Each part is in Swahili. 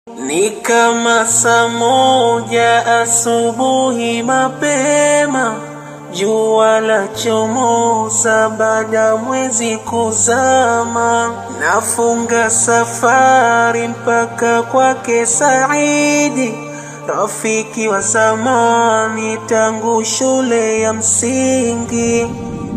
Ni kama saa moja asubuhi mapema, jua la chomoza baada mwezi kuzama. Nafunga safari mpaka kwake Saidi, rafiki wa zamani tangu shule ya msingi.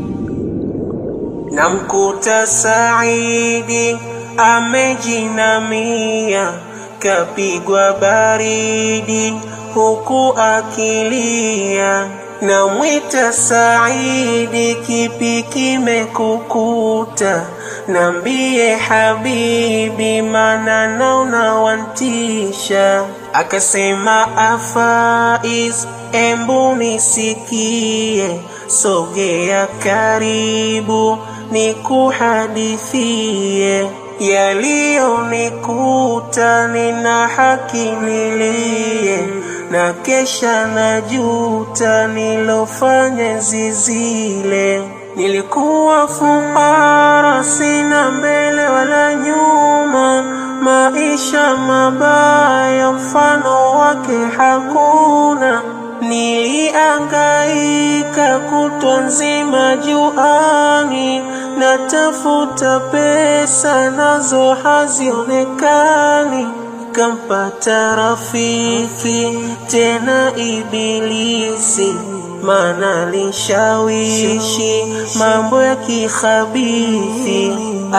Namkuta Saidi amejinamia, kapigwa baridi huku akilia. Namwita Saidi, kipi kimekukuta? Nambie habibi, mana naona wantisha. Akasema Afaiz, embu nisikie, sogea karibu nikuhadithie yaliyonikuta, nina haki nilie, na kesha najuta nilofanya zizile. Nilikuwa fukara, sina mbele wala nyuma, maisha mabaya mfano wake hakuna. Niliangaika kutwa nzima juani, natafuta pesa nazo hazionekani. Kampata rafiki tena ibilisi, mana lishawishi mambo ya kikhabithi.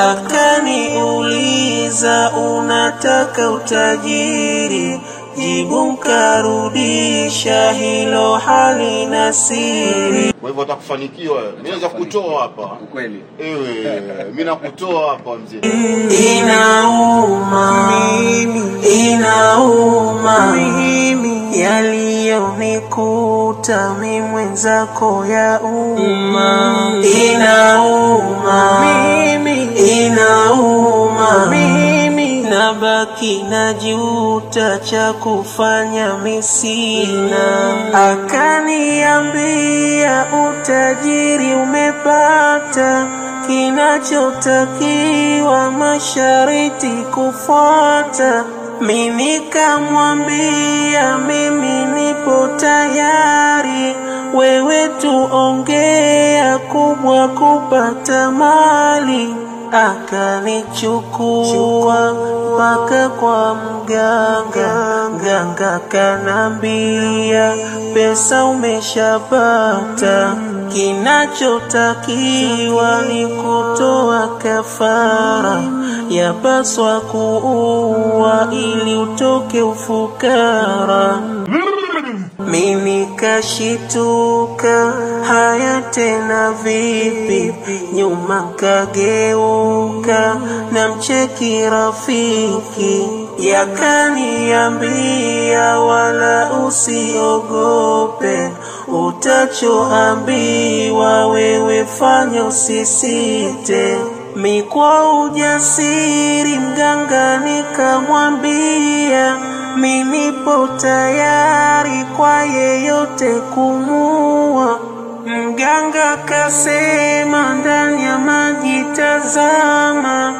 Akaniuliza, unataka utajiri? Jibu nkarudisha, hilo halina siri. Kwa hivyo utakufanikiwa wewe. Mimi naweza kukutoa hapa. Ukweli. Ewe, mimi nakutoa hapa mzee. Inauma, inauma yaliyonikuta mi mwenzako ya umma. Inauma, inauma nabaki na juta cha kufanya misina. Akaniambia utajiri umepata, kinachotakiwa mashariti kufuata. Mimi nikamwambia mimi nipo tayari, wewe tuongea kubwa kupata mali akanichukua mpaka kwa mganga. Mganga kanambia pesa umeshapata, kinachotakiwa ni kutoa kafara, yapaswa kuua ili utoke ufukara. Mimi kashituka, haya tena vipi? Nyuma kageuka, na mcheki rafiki, yakaniambia wala usiogope, utachoambiwa wewe fanya, usisite. Mi kwa ujasiri mganga nikamwambia mi nipo tayari kwa yeyote kumua. Mganga kasema ndani ya maji tazama,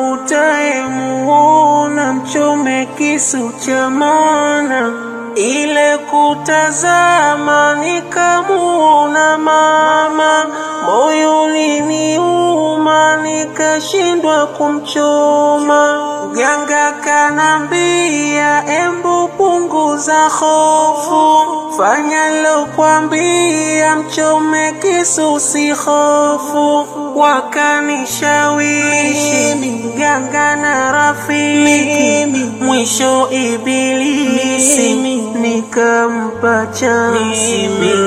utayemuona mchome kisu cha maana. Ile kutazama nikamuona mama, moyo uliniuma nikashindwa kumchoma. Mganga kanambia, embu punguza hofu, fanya lokwambia, mchome kisu si hofu. Wakanishawishi mganga na rafiki, mwisho ibilisi nikampa chansi.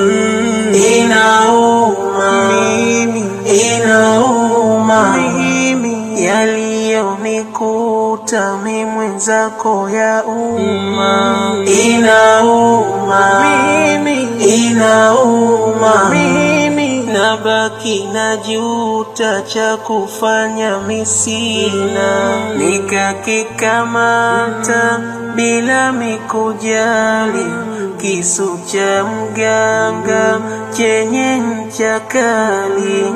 Inauma, inauma yaliyonikuta mi mwenzako ya umma. Inauma, inauma nabaki na juta cha kufanya misina, nikakikamata bila mikujali kisu cha mganga chenye ncha kali,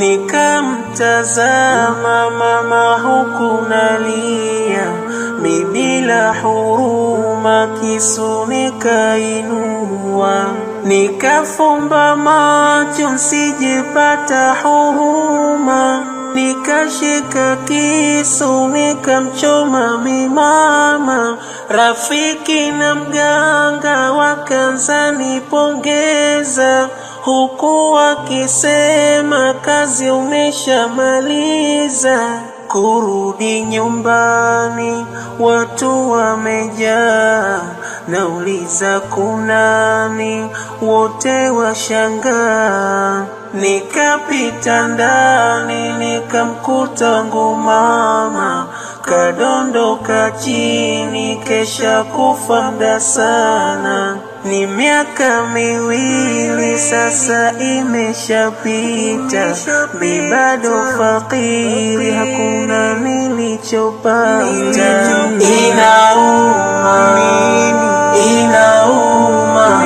nikamtazama mama huku nalia, mi bila huruma kisu nikainua, nikafumba macho nsijepata huruma nikashika kisu nikamchoma mimama, rafiki na mganga wakanza nipongeza, huku wakisema kazi umeshamaliza. Kurudi nyumbani watu wamejaa, nauliza kunani, wote washangaa. Nikapita ndani nikamkuta wangu mama kadondoka chini, kesha kufa mda sana. Ni miaka miwili sasa imeshapita, mi bado fakiri, hakuna nilichopata. Inauma, inauma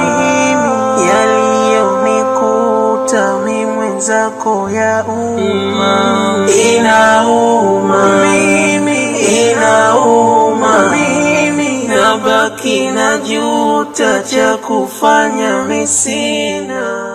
yaliyonikuta mi mwenzako ya umma, inauma mimi, inauma mimi, nabaki na juta cha kufanya misina